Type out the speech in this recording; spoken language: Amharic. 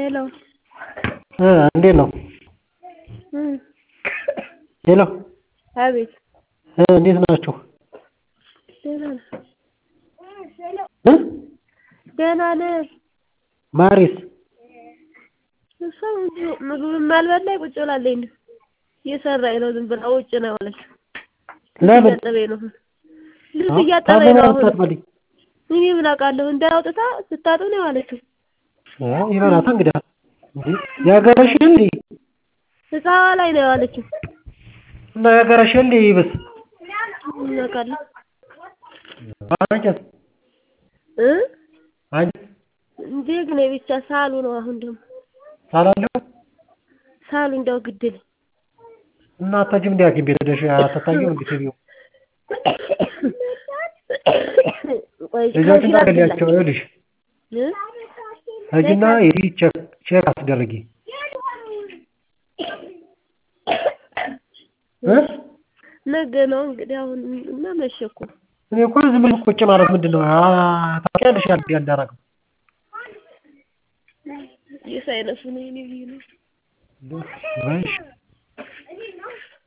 ሄሎ እ እንዴት ነው? እ ሄሎ አቤት እ እንዴት ናችሁ? ደህና ነን እ ደህና ነን። ማሪስ እሷ ምግብም አልበላኝ ቁጭ ብላለች እንዲሁ እየሰራች ነው ዝም ብላ ውጭ ነው ያለችው። ልብስ ለምን? እያጠበኝ ነው አሁን ልብስ እያጠበኝ ነው አሁን ታጥባለች? እኔ ምን አውቃለሁ እንዳያውጥታ ስታጥብ ነው የዋለችው። ይበላታ እንግዳ እንዴ ያገረሽ እንዴ እቃዋ ላይ ነው የዋለችው። እና ያገረሽ እንዴ ይብስ ምን አውቃለሁ አንቺስ እ አንቺ እንዴት ነው ብቻ ሳሉ ነው አሁን ደግሞ ሳላለሁ ሳሉ እንደው ግድል እና አታጅም እንዴ ሐኪም ቤት ሄደሽ አትታይም እንዴ ትቢው ቆይ ልጆችን ከዚህ ታገሊያቸው ላድርግላት። ይኸውልሽ እ ሂጂና ሂጂ ቼክ ቼክ አስደርጊ እ ነገ ነው እንግዲህ አሁን እና መሸ እኮ እኔ እኮ ዝም ብለሽ ቁጭ ማለት ምንድን ነው? አ- ታውቂያለሽ ያን ያንዳረገው የሳይነሱ ነው የኔ ብዬ ነው በይሽ